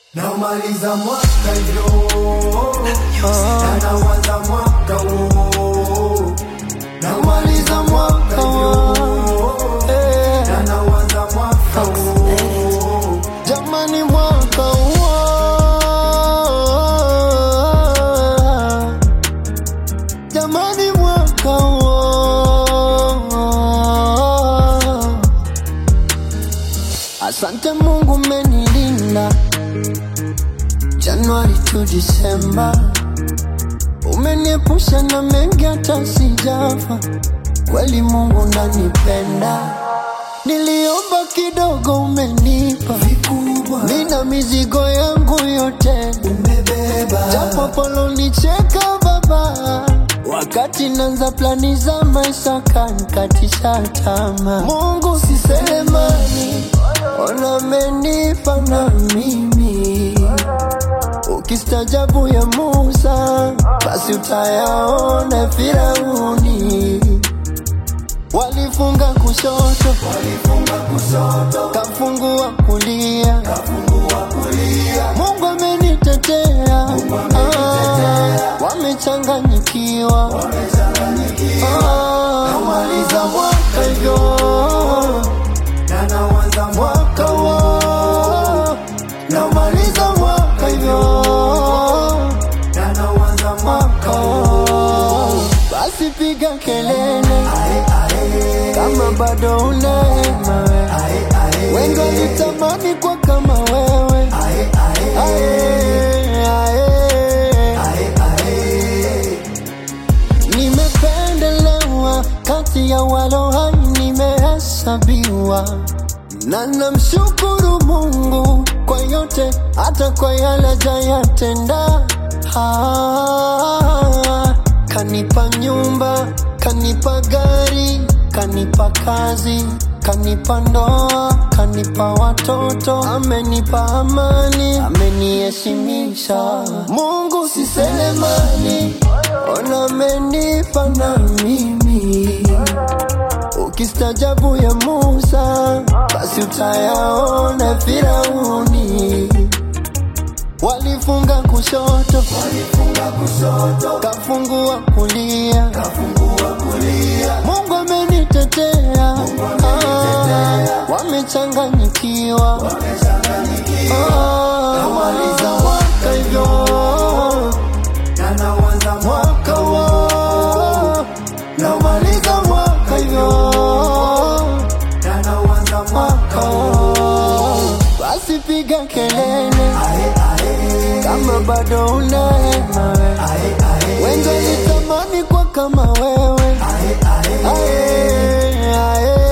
Namaliza mwaka hivyo na nawaza mwaka huo. Namaliza mwaka hivyo na nawaza mwaka huo. Jamani, mwaka huo, jamani, mwaka huo. Asante Mungu, umenilinda Januari tu Disemba, umeniepusha na mengi hata sijafa. Kweli Mungu nanipenda, niliomba kidogo, umenipa Vikubwa Nina mizigo yangu yote, umebeba japo polonicheka baba, wakati nanza plani za maisha kanikatisha tama. Mungu si selemani, ona amenipa na mimi. Ukistajabu ya Musa, basi utayaona Firauni. Walifunga kushoto, walifunga kusoto kafungua kulia kafungua kulia Mungu amenitetea, amenitetea. Ah, wamechanganyikiwa, wamechanganyikiwa. Ah, namaliza mwaka hivyo, na nawaza mwaka mwaka huo, namaliza mwaka hivyo, na nawaza mwaka mwaka huo. Basi piga kelele Ae, ae, kama bado unaema wewe. ae, ae. wengi walitamani kwa kama wewe, Ae, ae, ae, ae. ae, ae. Nimependelewa kati ya walo hai, nimehesabiwa na namshukuru Mungu kwa yote, hata kwa yale jayatenda. Ah, kanipa nyumba, kanipa gari, kanipa kazi, kanipa ndoa, kanipa watoto, amenipa amani, ameniheshimisha. Mungu si selemani, ona amenipa na mimi Ukistajabu ya Musa, basi utayaona Firauni. Walifunga kushoto, walifunga kusoto kafungua kulia. kafungua kulia Mungu amenitetea, amenitetea. Ah, wamechanganyikiwa. wamechanganyikiwa Ah, namaliza mwaka hivyo, na nawaza mwaka huo, namaliza mwaka hivyo. na nawaza mwaka mwaka huo. Basi piga kelele Ae, ae, kama bado unaema wewe. ae, ae. Wengi walitamani kwa kama wewe, Ae, ae, ae, ae.